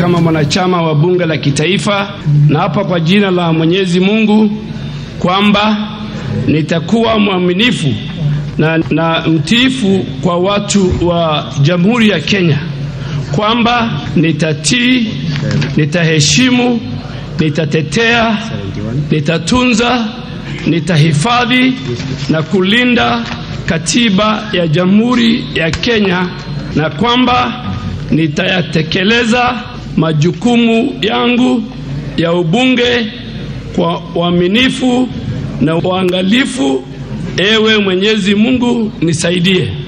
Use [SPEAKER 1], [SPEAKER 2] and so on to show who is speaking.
[SPEAKER 1] kama mwanachama wa bunge la kitaifa, na hapa kwa jina la Mwenyezi Mungu kwamba nitakuwa mwaminifu na, na mtiifu kwa watu wa Jamhuri ya Kenya, kwamba nitatii, nitaheshimu, nitatetea, nitatunza, nitahifadhi na kulinda katiba ya Jamhuri ya Kenya na kwamba nitayatekeleza majukumu yangu ya ubunge kwa uaminifu na uangalifu. Ewe Mwenyezi Mungu nisaidie.